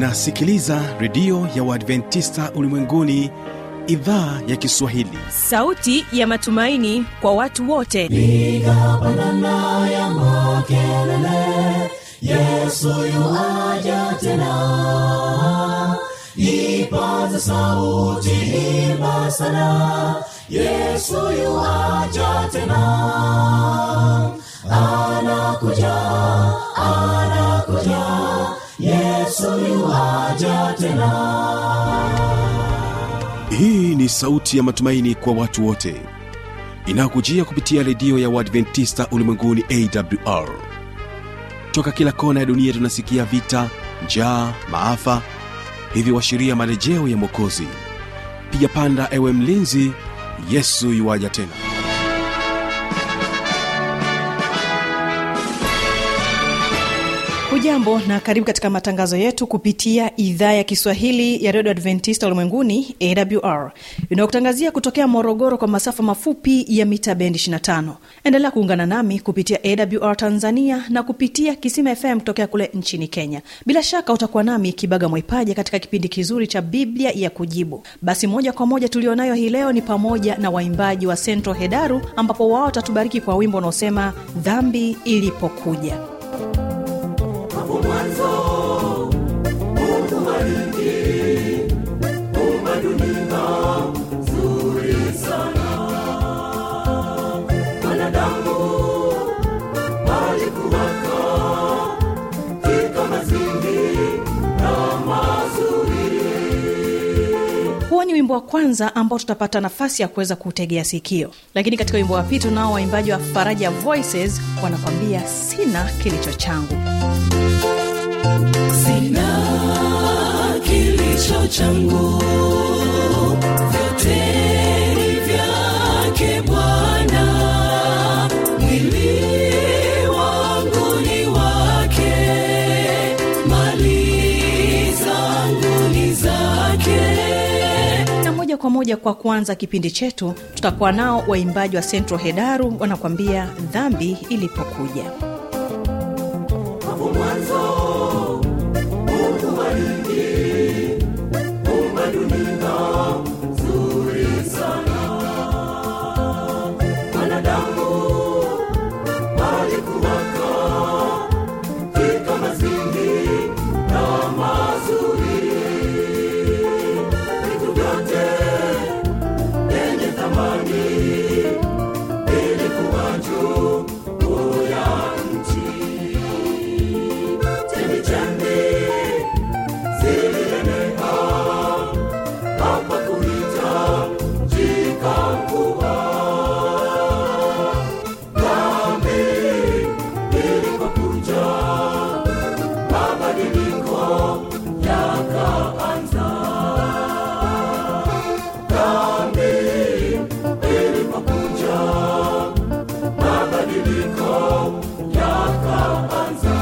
unasikiliza redio ya uadventista ulimwenguni idhaa ya kiswahili sauti ya matumaini kwa watu wote piga pandana ya makelele yesu yuaja tena ipaza sauti imba sana yesu yuaja tena anakuja anakuja yesu yuaja tena hii ni sauti ya matumaini kwa watu wote inayokujia kupitia redio ya uadventista ulimwenguni awr toka kila kona ya dunia tunasikia vita njaa maafa hivyo washiria marejeo ya mwokozi piga panda ewe mlinzi yesu yuwaja tena hujambo na karibu katika matangazo yetu kupitia idhaa ya kiswahili ya redio adventista ulimwenguni awr inayokutangazia kutokea morogoro kwa masafa mafupi ya mita bendi 25 endelea kuungana nami kupitia awr tanzania na kupitia kisima fm kutokea kule nchini kenya bila shaka utakuwa nami kibaga mwaipaja katika kipindi kizuri cha biblia ya kujibu basi moja kwa moja tulionayo hii leo ni pamoja na waimbaji wa central hedaru ambapo wao watatubariki kwa wimbo unaosema dhambi ilipokuja hapo mwanzo mungu alingi umba dunia nzuri sana mwanadamu alikuwaka katika mazingira mazuri huo ni wimbo wa kwanza ambao tutapata nafasi ya kuweza kuutegea sikio lakini katika wimbo wa pili tunao waimbaji wa faraja voices wanakwambia sina kilicho changu sina kilicho changu vyote ni vyake bwana mwili wangu ni wake mali zangu ni zake na moja kwa moja kwa kuanza kipindi chetu tutakuwa nao waimbaji wa central hedaru wanakwambia dhambi ilipokuja hapo mwanzo mungu alingi umba dunia nzuri sana mwanadamu alikuwaka katika mazingira mazuri vitu vyote vyenye thamani vilikuwa juu ya nchi chemichemi zilienea hapa kuita jikangua dhambi ilipokuja mabadiliko yakaanza dhambi ilipokuja mabadiliko yakaanza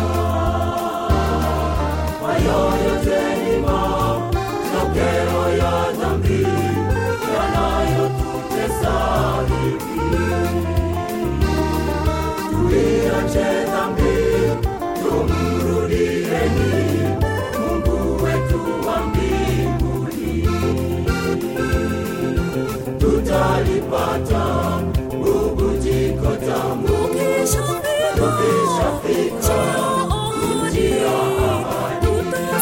hayo yote ni matokeo ya dhambi yanayotutesa hivi tuiache dhambi tumrudieni mungu wetu wa mbinguni tutalipata bubujiko tamu tukishafika njia ahadi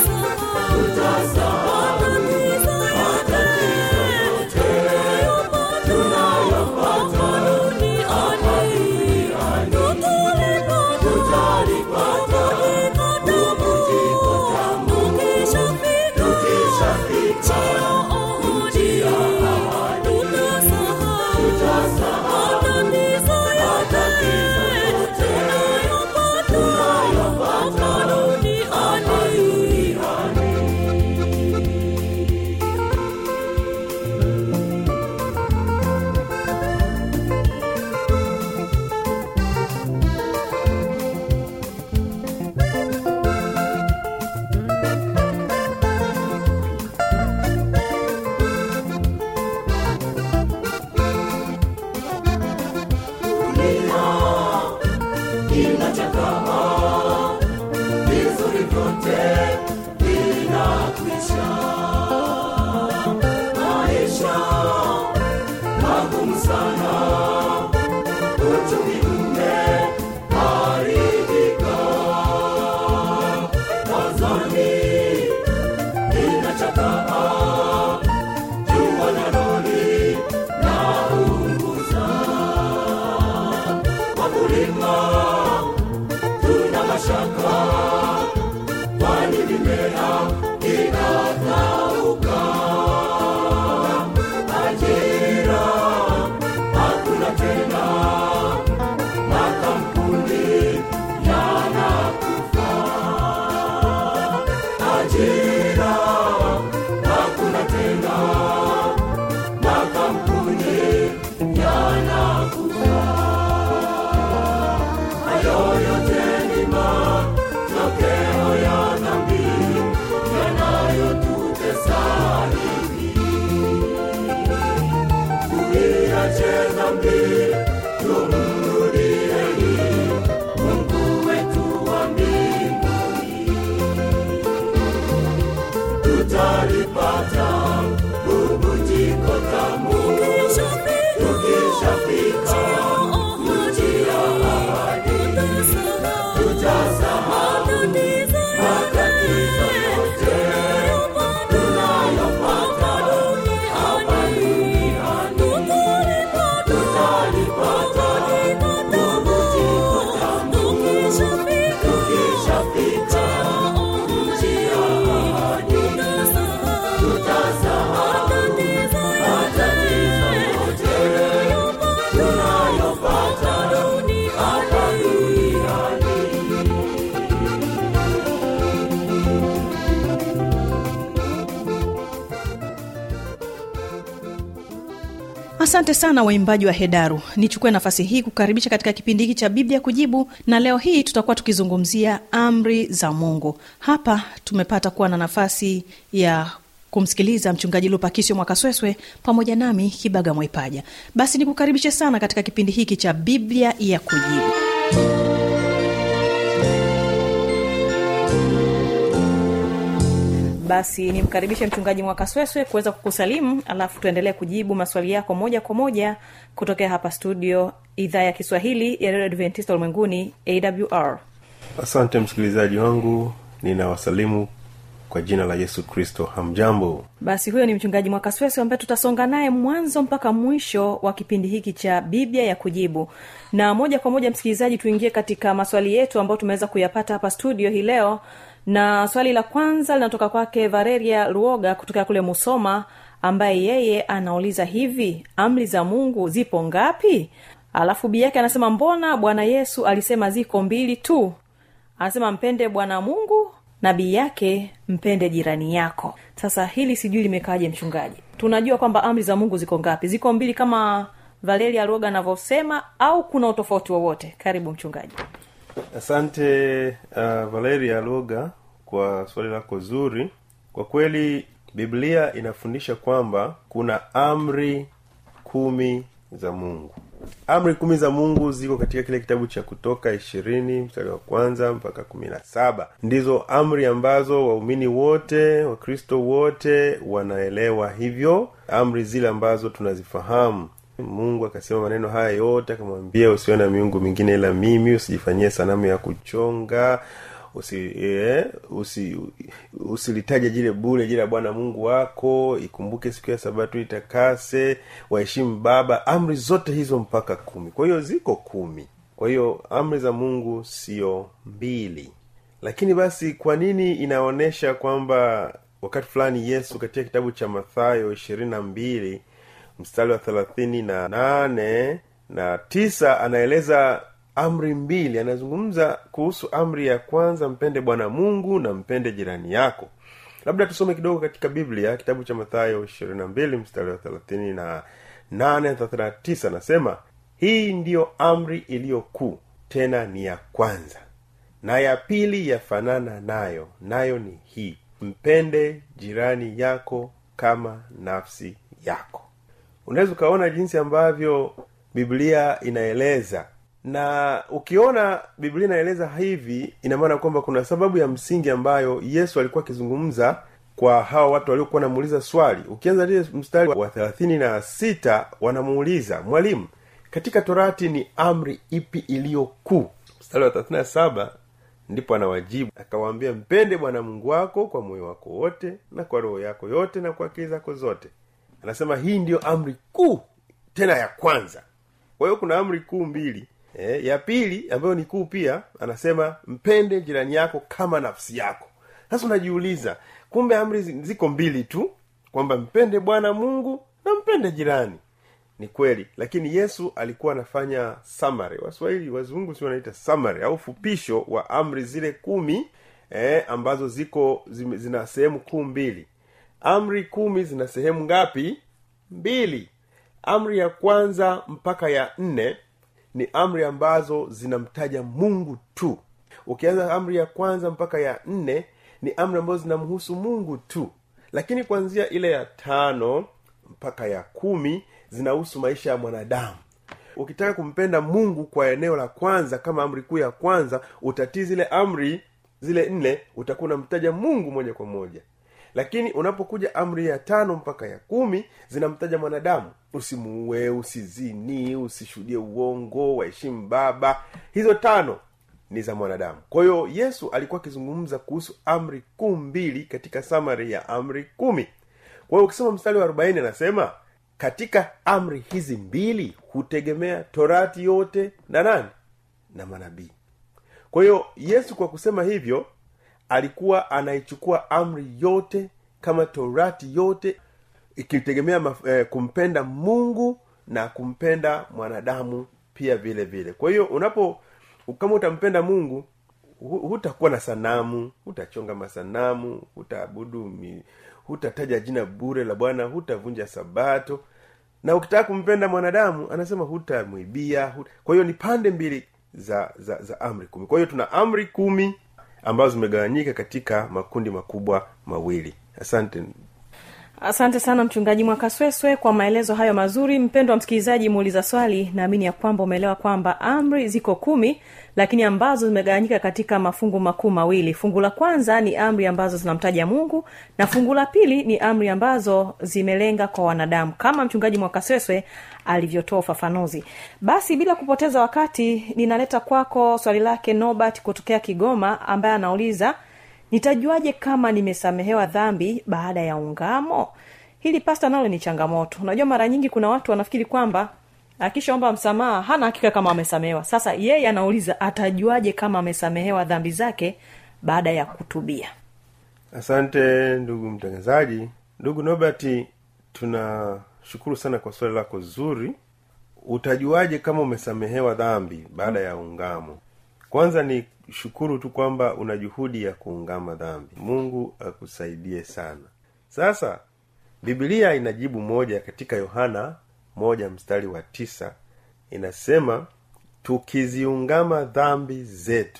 tutasahau matatizo yote tunayopata hapa duniani tutalipata bubujiko tamu tukishafika njia ahadi tutasahau matatizo yote tunayopata hapa duniani inachakaa vizuri vyote vina asante sana waimbaji wa hedaru nichukue nafasi hii kukaribisha katika kipindi hiki cha biblia kujibu na leo hii tutakuwa tukizungumzia amri za mungu hapa tumepata kuwa na nafasi ya kumsikiliza mchungaji lupakisio mwakasweswe pamoja nami kibaga mwaipaja basi nikukaribishe sana katika kipindi hiki cha biblia ya kujibu basi nimkaribishe mchungaji mwakasweswe kuweza kukusalimu alafu tuendelee kujibu maswali yako moja kwa moja kutokea hapa studio idhaa ya kiswahili ya redio adventista ulimwenguni awr asante msikilizaji wangu ninawasalimu kwa jina la yesu kristo hamjambo basi huyo ni mchungaji mwakasweswe ambaye tutasonga naye mwanzo mpaka mwisho wa kipindi hiki cha biblia ya kujibu na moja kwa moja msikilizaji tuingie katika maswali yetu ambayo tumeweza kuyapata hapa studio hii leo na swali la kwanza linatoka kwake vareria ruoga kutokea kule musoma ambaye yeye anauliza hivi amri za mungu zipo ngapi alafu bii yake anasema mbona bwana yesu alisema ziko mbili tu anasema mpende bwana mungu na bii yake mpende jirani yako sasa hili sijui limekaaje mchungaji tunajua kwamba amri za mungu ziko ngapi ziko mbili kama valeria ruoga anavyosema au kuna utofauti wowote karibu mchungaji asante uh, valeria loga kwa swali lako zuri kwa kweli biblia inafundisha kwamba kuna amri kumi za mungu amri kumi za mungu ziko katika kile kitabu cha kutoka ishirini mstari wa kwanza mpaka kumi na saba ndizo amri ambazo waumini wote wakristo wote wanaelewa hivyo amri zile ambazo tunazifahamu mungu akasema maneno haya yote akamwambia usiwe na miungu mingine ila mimi usijifanyie sanamu ya kuchonga usi, eh, usi usilitaje jile bule jile la bwana mungu wako ikumbuke siku ya sabato itakase waheshimu baba amri zote hizo mpaka kumi kwa hiyo ziko kumi kwa hiyo amri za mungu sio mbili lakini basi kwa nini inaonyesha kwamba wakati fulani yesu katika kitabu cha mathayo ishirini na mbili mstari wa thelathini na nane na tisa anaeleza amri mbili anazungumza kuhusu amri ya kwanza mpende bwana mungu na mpende jirani yako labda tusome kidogo katika biblia kitabu cha mathayo ishirini na mbili mstari wa thelathini na nane thelathini na tisa anasema hii ndiyo amri iliyo kuu tena ni ya kwanza na ya pili yafanana nayo nayo ni hii mpende jirani yako kama nafsi yako unaweza ukaona jinsi ambavyo biblia inaeleza na ukiona biblia inaeleza hivi ina maana kwamba kuna sababu ya msingi ambayo yesu alikuwa akizungumza kwa hawa watu waliokuwa wanamuuliza swali ukianza lile mstari wa thelathini na sita wanamuuliza mwalimu katika torati ni amri ipi iliyo kuu mstari wa 37 ndipo anawajibu akawaambia mpende bwana mungu wako kwa moyo wako wote na kwa roho yako yote na kwa akili zako zote anasema hii ndiyo amri kuu tena ya kwanza kwa hiyo kuna amri kuu mbili e, ya pili ambayo ni kuu pia anasema mpende jirani yako kama nafsi yako sasa unajiuliza kumbe amri zi- ziko mbili tu kwamba mpende bwana mungu na mpende jirani ni kweli lakini yesu alikuwa anafanya summary waswahili wazungu si wanaita summary au fupisho wa amri zile kumi eh, ambazo ziko zime, zina sehemu kuu mbili amri kumi zina sehemu ngapi mbili amri ya kwanza mpaka ya nne ni amri ambazo zinamtaja mungu tu ukianza amri ya kwanza mpaka ya nne ni amri ambazo zinamhusu mungu tu lakini kuanzia ile ya tano mpaka ya kumi zinahusu maisha ya mwanadamu ukitaka kumpenda mungu kwa eneo la kwanza kama amri kuu ya kwanza utatii zile amri zile nne utakuwa unamtaja mungu moja kwa moja lakini unapokuja amri ya tano mpaka ya kumi zinamtaja mwanadamu usimuue usizini usishuhudie uongo waheshimu baba hizo tano ni za mwanadamu kwa hiyo yesu alikuwa akizungumza kuhusu amri kuu mbili katika samari ya amri kumi kwa hiyo ukisoma mstari wa arobaini anasema katika amri hizi mbili hutegemea torati yote na nani na manabii kwa hiyo yesu kwa kusema hivyo alikuwa anaichukua amri yote kama torati yote ikitegemea maf- eh, kumpenda mungu na kumpenda mwanadamu pia vile vile kwa hiyo unapo kama utampenda mungu hu- hutakuwa na sanamu hutachonga masanamu hutaabudu mi- hutataja jina bure la bwana hutavunja sabato na ukitaka kumpenda mwanadamu anasema hutamwibia huta... kwa hiyo ni pande mbili za za za amri kumi kwa hiyo tuna amri kumi ambazo zimegawanyika katika makundi makubwa mawili asante asante sana mchungaji mwakasweswe kwa maelezo hayo mazuri mpendo wa msikilizaji muuliza swali naamini ya kwamba umeelewa kwamba amri ziko kumi lakini ambazo zimegawanyika katika mafungu makuu mawili fungu la kwanza ni amri ambazo zinamtaja mungu na fungu la pili ni amri ambazo zimelenga kwa wanadamu kama mchungaji mwakasweswe alivyotoa ufafanuzi basi bila kupoteza wakati ninaleta kwako swali lake nobert kutokea kigoma ambaye anauliza nitajuaje kama nimesamehewa dhambi baada ya ungamo hili pasta nalo ni changamoto unajua mara nyingi kuna watu wanafikiri kwamba akishaomba msamaha hana hakika kama amesamehewa sasa yeye anauliza atajuaje kama amesamehewa dhambi zake baada ya kutubia asante ndugu mtangazaji ndugu nobert tunashukuru sana kwa swali lako zuri utajuaje kama umesamehewa dhambi baada ya ungamo kwanza ni shukuru tu kwamba una juhudi ya kuungama dhambi mungu akusaidie sana sasa bibilia inajibu moja katika yohana moja mstari wa tisa inasema tukiziungama dhambi zetu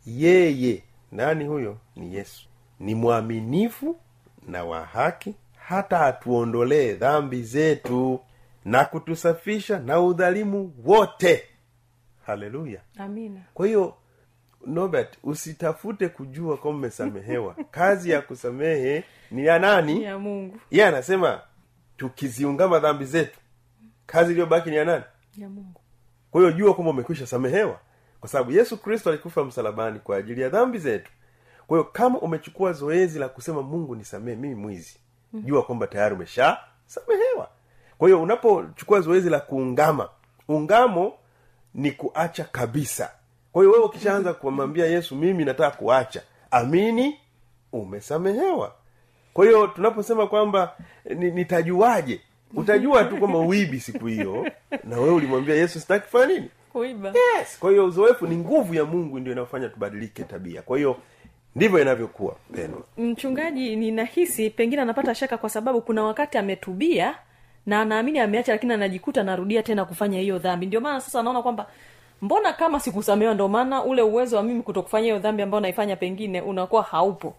yeye nani huyo ni yesu ni mwaminifu na wa haki hata atuondolee dhambi zetu na kutusafisha na udhalimu wote haleluya amina kwa hiyo nobert usitafute kujua kwamba umesamehewa kazi ya kusamehe ni ya nani ya mungu yeye anasema tukiziungama dhambi zetu kazi iliyobaki ni ya nani ya mungu kwa hiyo jua kwamba umekwisha samehewa kwa sababu yesu kristo alikufa msalabani kwa ajili ya dhambi zetu kwa hiyo kama umechukua zoezi la kusema mungu nisamehe mimi mwizi jua kwamba tayari umesha samehewa kwa hiyo unapochukua zoezi la kuungama ungamo ni kuacha kabisa kwa hiyo wewe ukishaanza kumwambia yesu mimi nataka kuacha amini umesamehewa kwa hiyo tunaposema kwamba ni- nitajuaje utajua tu kwamba uibi siku hiyo na wewe ulimwambia yesu sitaki kufanya nini kuiba yes kwa hiyo uzoefu ni nguvu ya mungu ndio inayofanya tubadilike tabia kwa hiyo ndivyo inavyokuwa pendwa mchungaji ninahisi pengine anapata shaka kwa sababu kuna wakati ametubia na anaamini ameacha lakini anajikuta anarudia tena kufanya hiyo dhambi ndio maana sasa anaona kwamba mbona kama sikusamehewa ndio maana ule uwezo wa mimi kutokufanya hiyo dhambi ambayo naifanya pengine unakuwa haupo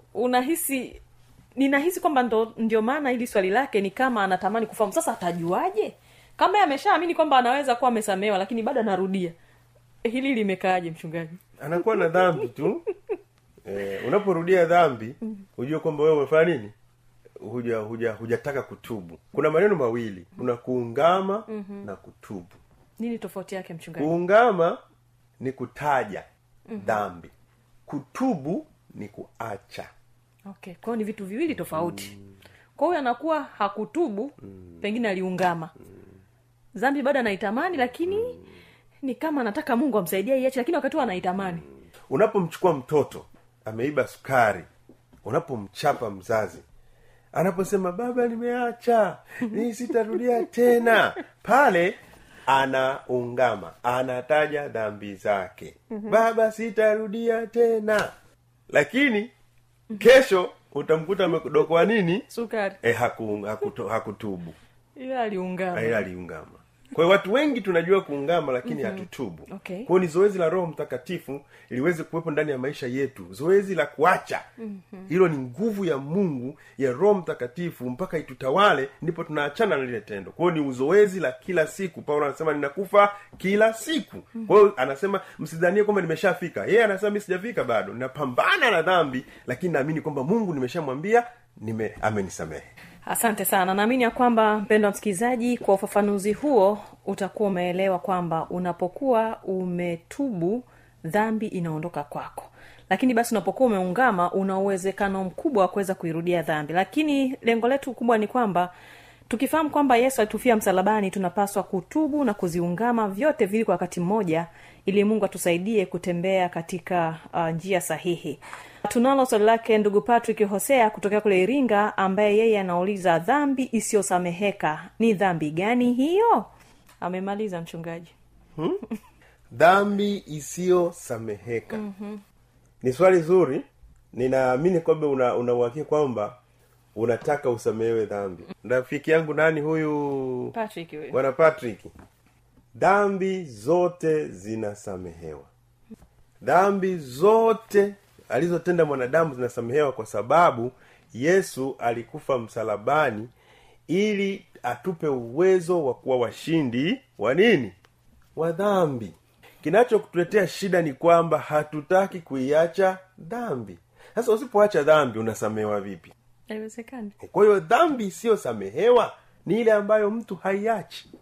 unahisi ninahisi kwamba ndo, ndio maana hili swali lake ni kama anatamani kufahamu sasa atajuaje kama yeye ameshaamini kwamba anaweza kuwa amesamehewa lakini bado anarudia hili limekaaje mchungaji anakuwa na dhambi tu eh, unaporudia dhambi hujue kwamba wewe umefanya nini huja huja hujataka kutubu kuna maneno mawili kuna kuungama mm-hmm. na kutubu nini tofauti yake mchungaji kuungama ni kutaja dhambi kutubu ni kuacha okay kwao ni vitu viwili tofauti kwa huyo anakuwa hakutubu pengine aliungama dhambi bado anaitamani lakini ni kama anataka mungu amsaidia iache lakini wakati huo anaitamani unapomchukua mtoto ameiba sukari unapomchapa mzazi anaposema baba nimeacha ni sitarudia tena pale anaungama anataja dhambi zake baba sitarudia tena lakini kesho utamkuta amekudokwa nini sukari e, haku, hakuto, hakutubu ile aliungama ila aliungama kwa hiyo watu wengi tunajua kuungama lakini hatutubu Okay. kwa hiyo ni zoezi la roho mtakatifu liweze kuwepo ndani ya maisha yetu zoezi la kuacha hilo ni nguvu ya mungu ya roho mtakatifu mpaka itutawale ndipo tunaachana na lile tendo kwa hiyo ni uzoezi la kila siku paulo anasema ninakufa kila siku kwa hiyo anasema msidhanie kwamba nimeshafika yeye anasema mi sijafika bado ninapambana na dhambi lakini naamini kwamba mungu nimeshamwambia nime amenisamehe asante sana naamini ya kwamba mpendo wa msikilizaji kwa ufafanuzi huo utakuwa umeelewa kwamba unapokuwa umetubu dhambi inaondoka kwako lakini basi unapokuwa umeungama una uwezekano mkubwa wa kuweza kuirudia dhambi lakini lengo letu kubwa ni kwamba tukifahamu kwamba yesu alitufia msalabani tunapaswa kutubu na kuziungama vyote vili kwa wakati mmoja ili mungu atusaidie kutembea katika uh, njia sahihi tunalo swali lake ndugu patrick hosea kutokea kule iringa ambaye yeye anauliza dhambi isiyosameheka ni dhambi gani hiyo amemaliza mchungaji dhambi isiyosameheka mm-hmm. ni swali zuri ninaamini kwamba una unauhakia kwamba unataka usamehewe dhambi rafiki yangu nani huyu patrick huyo bwana patrick dhambi zote zinasamehewa dhambi zote alizotenda mwanadamu zinasamehewa kwa sababu yesu alikufa msalabani ili atupe uwezo wa kuwa washindi wa nini wa dhambi kinachokutuletea shida ni kwamba hatutaki kuiacha dhambi sasa usipoacha dhambi unasamehewa vipi haiwezekani kwa hiyo dhambi isiyosamehewa ni ile ambayo mtu haiachi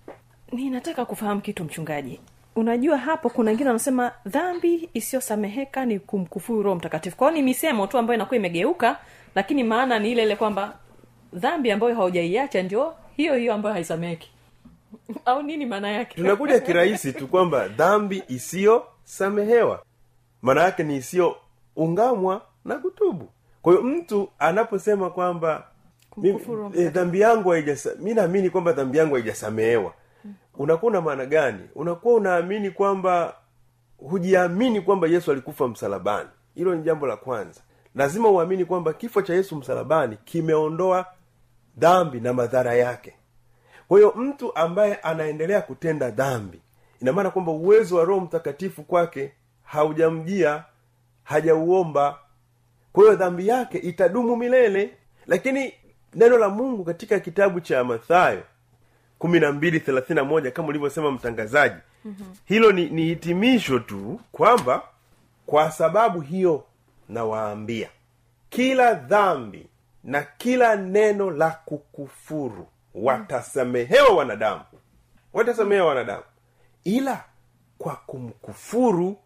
ninataka kufahamu kitu mchungaji unajua hapo kuna wengine wanasema dhambi isiyosameheka ni kumkufuru roho mtakatifu kwao ni misemo tu ambayo inakuwa imegeuka lakini maana ni ile ile kwamba dhambi ambayo haujaiacha ndio hiyo hiyo ambayo haisameheki au nini maana yake tunakuja kirahisi tu kwamba dhambi isiyosamehewa maana yake ni isiyoungamwa na kutubu kwa hiyo mtu anaposema kwamba mi- Kumkufuru Roho eh, dhambi yangu haijasa mi naamini kwamba dhambi yangu haijasamehewa unakuwa una maana gani unakuwa unaamini kwamba hujiamini kwamba yesu alikufa msalabani hilo ni jambo la kwanza lazima uamini kwamba kifo cha yesu msalabani kimeondoa dhambi na madhara yake kwa hiyo mtu ambaye anaendelea kutenda dhambi ina maana kwamba uwezo wa roho mtakatifu kwake haujamjia hajauomba kwa hiyo dhambi yake itadumu milele lakini neno la mungu katika kitabu cha mathayo kumi na mbili thelathini na moja kama ulivyosema mtangazaji mm-hmm. hilo ni, ni hitimisho tu kwamba kwa sababu hiyo nawaambia kila dhambi na kila neno la kukufuru watasamehewa wanadamu watasamehewa wanadamu ila kwa kumkufuru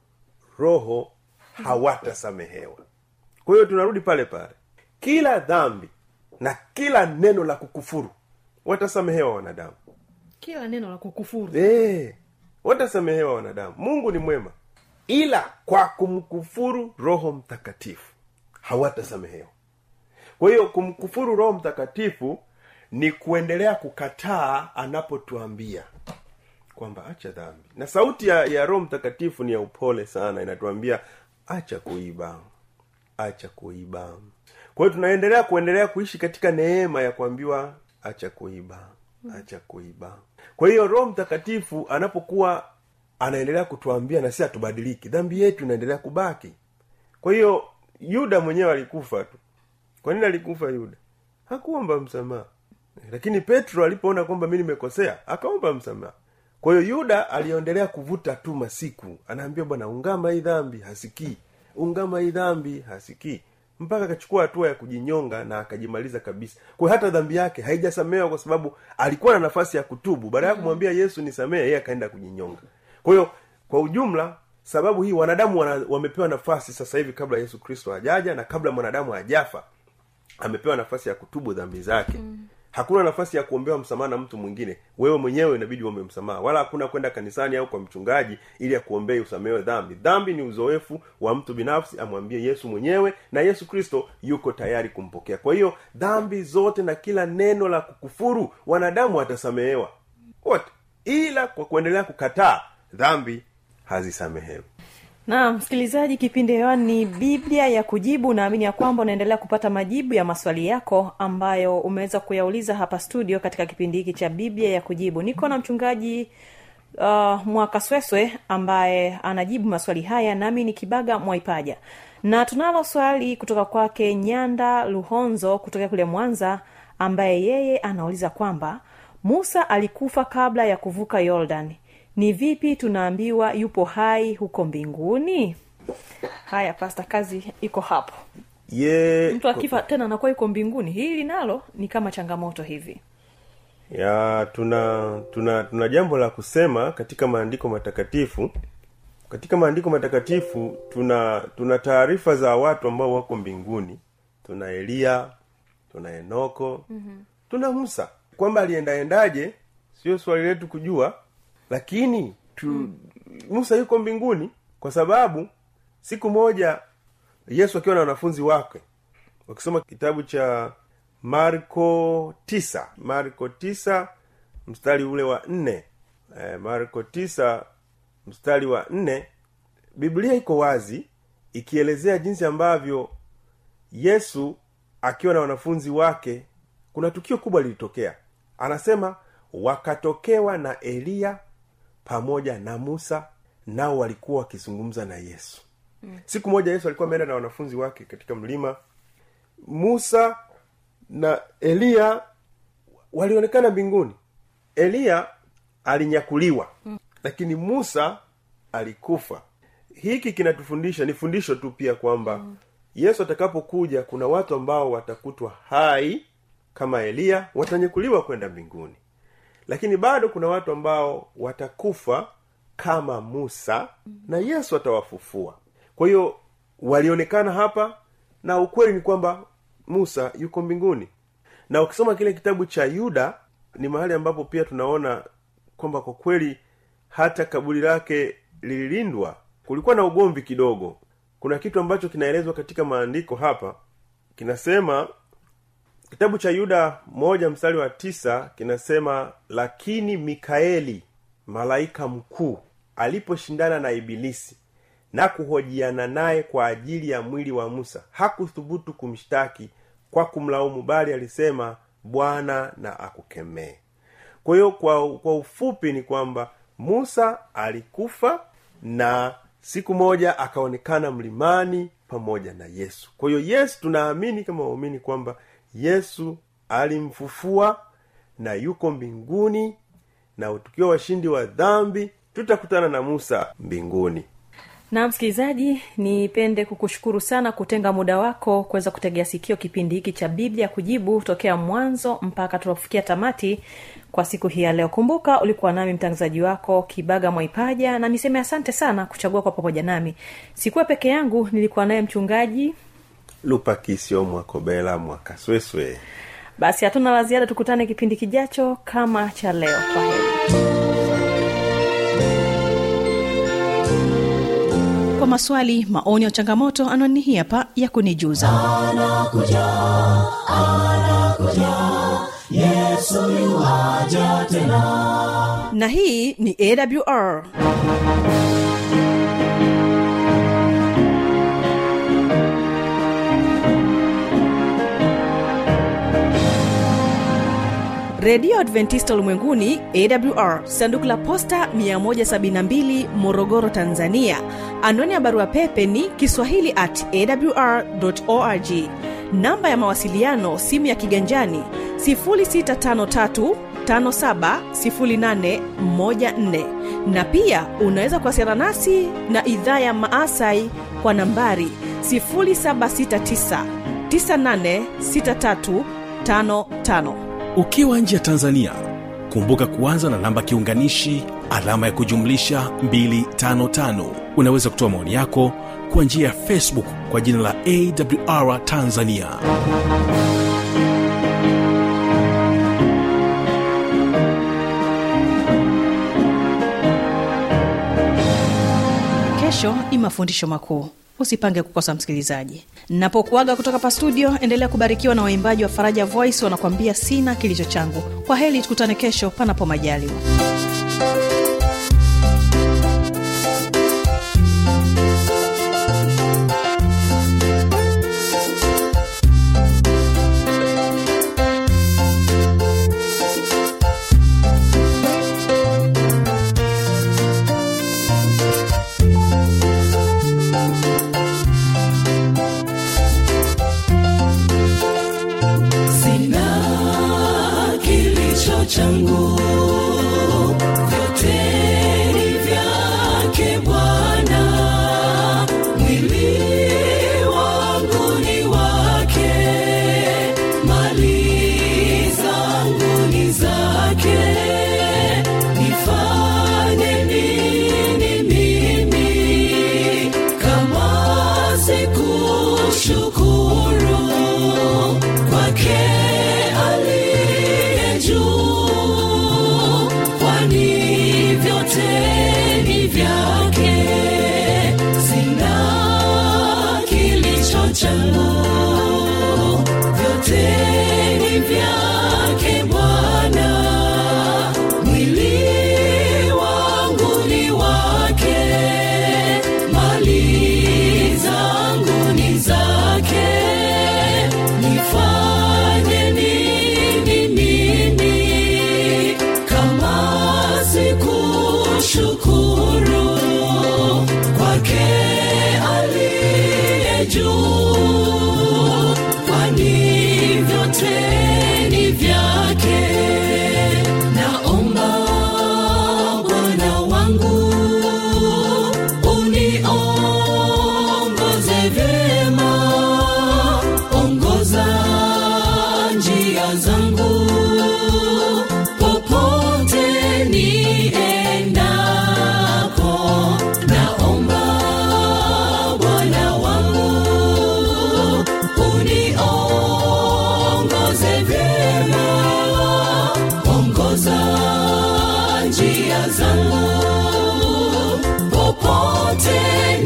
roho hawatasamehewa kwa hiyo tunarudi pale pale kila dhambi na kila neno la kukufuru watasamehewa wanadamu kila neno la kukufuru Eh, watasamehewa wanadamu mungu ni mwema ila kwa kumkufuru roho mtakatifu hawatasamehewa kwa hiyo kumkufuru roho mtakatifu ni kuendelea kukataa anapotuambia kwamba acha dhambi na sauti ya, ya roho mtakatifu ni ya upole sana inatuambia acha kuiba acha kuiba kwa hiyo tunaendelea kuendelea kuishi katika neema ya kuambiwa acha kuiba acha kuiba kwa hiyo roho mtakatifu anapokuwa anaendelea kutuambia na sisi hatubadiliki dhambi yetu inaendelea kubaki kwa hiyo yuda mwenyewe alikufa tu kwa nini alikufa yuda hakuomba msamaha lakini petro alipoona kwamba mi nimekosea akaomba msamaha kwa hiyo yuda aliendelea kuvuta tu masiku anaambia bwana ungama hii dhambi hasikii ungama hii dhambi hasikii mpaka akachukua hatua ya kujinyonga na akajimaliza kabisa kwa hiyo hata dhambi yake haijasamehewa kwa sababu alikuwa na nafasi ya kutubu baada ya kumwambia yesu nisamehe yeye akaenda kujinyonga kwa hiyo kwa ujumla sababu hii wanadamu wana, wamepewa nafasi sasa hivi kabla yesu kristo hajaja na kabla mwanadamu hajafa amepewa nafasi ya kutubu dhambi zake mm. hakuna nafasi ya kuombewa msamaha na mtu mwingine wewe mwenyewe inabidi uombe msamaha wala hakuna kwenda kanisani au kwa mchungaji ili akuombee usamehewe dhambi dhambi ni uzoefu wa mtu binafsi amwambie yesu mwenyewe na yesu kristo yuko tayari kumpokea kwa hiyo dhambi zote na kila neno la kukufuru wanadamu watasamehewa wote ila kwa kuendelea kukataa dhambi hazisamehewi na msikilizaji kipindi hewani ni biblia ya kujibu naamini ya kwamba unaendelea kupata majibu ya maswali yako ambayo umeweza kuyauliza hapa studio katika kipindi hiki cha biblia ya kujibu niko na mchungaji uh, mwakasweswe ambaye anajibu maswali haya nami ni kibaga mwaipaja na tunalo swali kutoka kwake nyanda luhonzo kutokea kule mwanza ambaye yeye anauliza kwamba musa alikufa kabla ya kuvuka yordan ni vipi tunaambiwa yupo hai huko mbinguni haya pasta kazi iko hapo ye mtu akifa tena anakuwa yuko mbinguni hili nalo ni kama changamoto hivi ya tuna tuna tuna jambo la kusema katika maandiko matakatifu katika maandiko matakatifu tuna tuna taarifa za watu ambao wako mbinguni tuna eliya tuna enoko mm-hmm. tuna musa kwamba aliendaendaje sio swali letu kujua lakini tu, mm. musa yuko mbinguni kwa sababu siku moja yesu akiwa na wanafunzi wake wakisoma kitabu cha marko tisa marko tisa mstari ule wa nne e, marko tisa mstari wa nne biblia iko wazi ikielezea jinsi ambavyo yesu akiwa na wanafunzi wake kuna tukio kubwa lilitokea anasema wakatokewa na eliya pamoja na musa nao walikuwa wakizungumza na yesu mm. siku moja yesu alikuwa ameenda na wanafunzi wake katika mlima musa na eliya walionekana mbinguni eliya alinyakuliwa mm. lakini musa alikufa hiki kinatufundisha ni fundisho tu pia kwamba mm. yesu atakapokuja kuna watu ambao watakutwa hai kama eliya watanyakuliwa kwenda mbinguni lakini bado kuna watu ambao watakufa kama musa na yesu atawafufua kwa hiyo walionekana hapa na ukweli ni kwamba musa yuko mbinguni na ukisoma kile kitabu cha yuda ni mahali ambapo pia tunaona kwamba kwa kweli hata kaburi lake lililindwa kulikuwa na ugomvi kidogo kuna kitu ambacho kinaelezwa katika maandiko hapa kinasema kitabu cha yuda moja mstari wa tisa kinasema lakini mikaeli malaika mkuu aliposhindana na ibilisi na kuhojiana naye kwa ajili ya mwili wa musa hakuthubutu kumshtaki kwa kumlaumu bali alisema bwana na akukemee kwa hiyo kwa, kwa ufupi ni kwamba musa alikufa na siku moja akaonekana mlimani pamoja na yesu kwa hiyo yesu tunaamini kama waumini kwamba yesu alimfufua na yuko mbinguni na tukiwa washindi wa dhambi tutakutana na musa mbinguni na msikilizaji nipende kukushukuru sana kutenga muda wako kuweza kutegea sikio kipindi hiki cha biblia kujibu tokea mwanzo mpaka tunapofikia tamati kwa siku hii ya leo kumbuka ulikuwa nami mtangazaji wako kibaga mwaipaja na niseme asante sana kuchagua kwa pamoja nami sikuwa peke yangu nilikuwa naye mchungaji lupakisio mwakobela mwakasweswe basi hatuna la ziada tukutane kipindi kijacho kama cha leo kwa heri kwa maswali maoni au changamoto anwani hii hapa ya kunijuza na hii ni awr redio adventista ulimwenguni awr sanduku la posta 172 morogoro tanzania anwani ya barua pepe ni kiswahili at awr org namba ya mawasiliano simu ya kiganjani 653 570814 na pia unaweza kuwasiliana nasi na idhaa ya maasai kwa nambari 769 986355 ukiwa nje ya tanzania kumbuka kuanza na namba kiunganishi alama ya kujumlisha 255 unaweza kutoa maoni yako kwa njia ya facebook kwa jina la awr tanzania kesho ni mafundisho makuu usipange kukosa msikilizaji napokuaga kutoka pa studio endelea kubarikiwa na waimbaji wa faraja voice wanakuambia sina kilicho changu kwa heli tukutane kesho panapo majaliwa sina kilicho changu vyote ni vyake bwana mwili wangu ni wake mali zangu ni zake nifanye nini mimi kama sikushukuru kwake aliye juu kwani vyote ni vyake sina kilicho changu vyote ni vyake bwana mwili wangu ni wake mali zangu ni zake nifanye nini mimi kama sikushukuru kwake aliye juu kwani vyote ni vyake naomba bwana wangu uniongoze vyema ongoza njia zangu popote niendako naomba bwana wangu uniongoze vyema ongoza njia zangu popote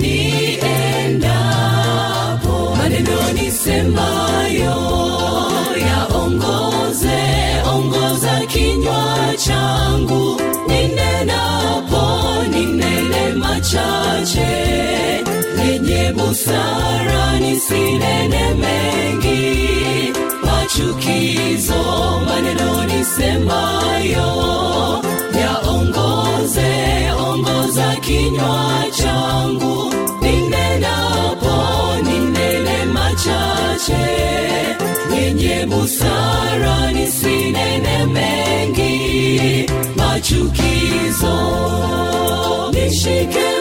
niendapo maneno nisemayo yaongoze ongoza kinywa changu ninenapo ninene machache yenye busara nisinene mengi machukizo maneno nisemayo yaongoze ongoza kinywa changu ninenapo ninene machache yenye busara nisinene mengi machukizo nishike